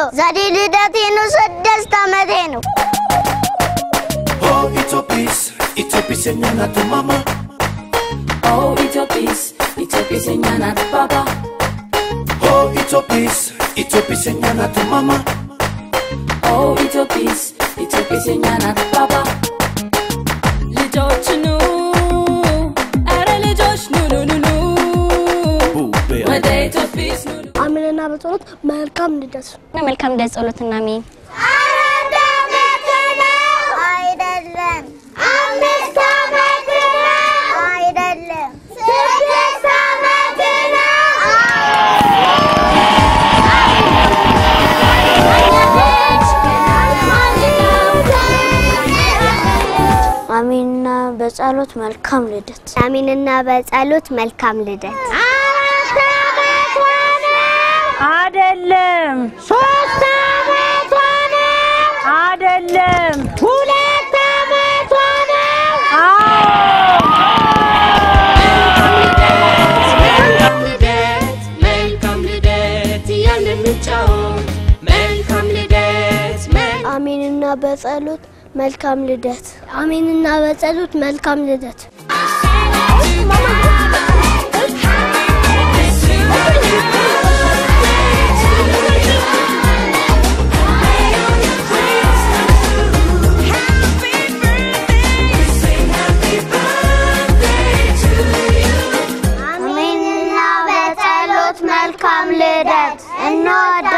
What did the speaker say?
ዛሬ ልደቴ ነው፣ ስድስት ዓመቴ ነው። Oh, Itopis, Itopis enyana tu mama. Oh, Itopis, Itopis enyana tu papa. Oh, Itopis, Itopis enyana tu mama. Oh, Itopis, Itopis enyana tu papa. ልጆች ኑ፣ ኧረ ልጆች ኑ ኑ ኑ ኑ Bube, ወደ ኢትዮጲስ ኑ ኑ አሜንና በጸሎት መልካም ልደት መልካም ልደት ጸሎትና አሜን። አራት ዓመት ነው አይደለም። አምስት ዓመት ነው አይደለም። ስድስት ዓመት አሜንና በጸሎት መልካም ልደት አሜንና በጸሎት መልካም ልደት። አይደለም ሶስት ዓመቷ ነው አይደለም ሁለት ዓመቷ ነው መልካም ልደት መልካም ልደት እያልን እንጫወት መልካም ልደት መልካም አሜንና በጸሎት መልካም ልደት አሜንና በጸሎት መልካም ልደት አሜንና በጸሎት መልካም ልደት እንወዳ